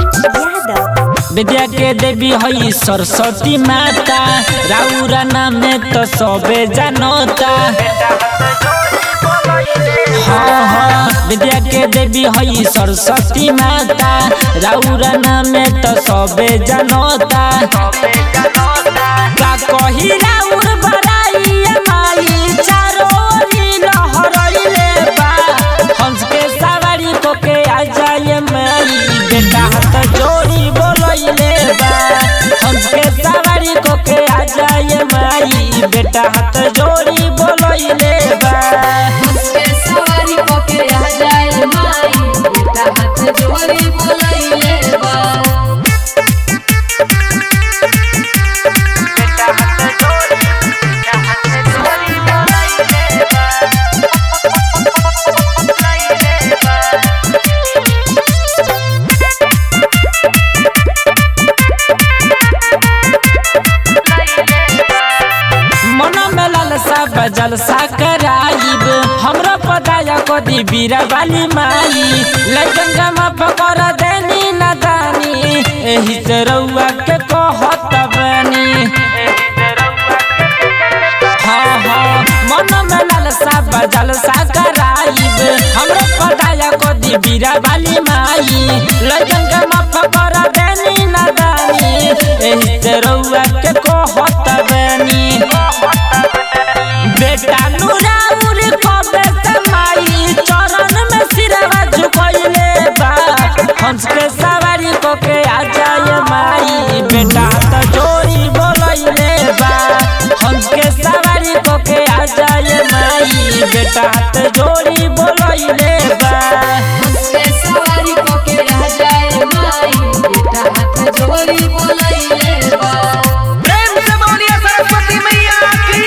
यादव विद्या के देवी हई सरस्वती माता राउरा नाम तो सबे जानता हाँ हाँ विद्या के देवी हई सरस्वती माता राउरा नाम तो सबे जानता का कही राउर बड़ाई माई चारो ओरी लहरइले बा हंस के सवारी को के आ जाए माई बेटा हाथ जोड़ी बोलइले बा हंस के सवारी को के आ जाए माई बेटा हाथ जोड़ी बोलइले बा उसके सवारी पके आ जाए माई बेटा हाथ जोड़ी बोलैले बा मन में लालसा बजल सा कराइब हमरा पदाया को दी बीरा वाली माई लगन गमा पकड़ देनी न दानी एही से रउआ के कहत बनी हाँ हाँ मन में लालसा बजल सा कराइब हमरा पदाया को दी बीरा वाली माई लगन गमा पकड़ देनी न दानी एही से रउआ के कहत बनी बेटा नूराउर कबे समाई चरण में सिरवा झुकइले बा हंस के सवारी को के आ जाए माई बेटा त जोड़ी बोलइले बा हंस के सवारी को के आ जाए माई बेटा त जोड़ी बोलइले बा उसके सवारी पके आ जाए माई बेटा हाथ जोड़ी बोलैले बा प्रेम से बोलिए सरस्वती मैया की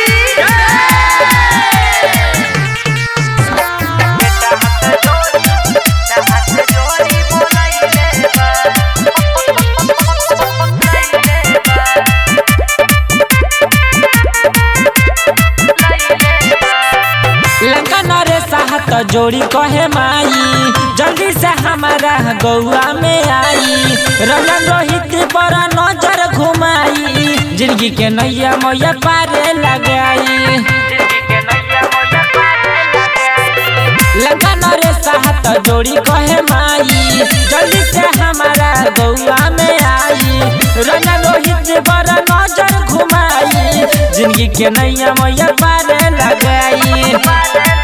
लंका नरे साहत जोड़ी कहे माई जल्दी से हमारा गौआ में आई रलन रोहित पर नजर घुमाई जिंदगी के नैया मैया पारे लगाई लंका नरे साहत जोड़ी कहे माई जल्दी से हमारा गौआ में आई रलन रोहित पर नजर घुमाई जिंदगी के नैया मैया पारे लगाई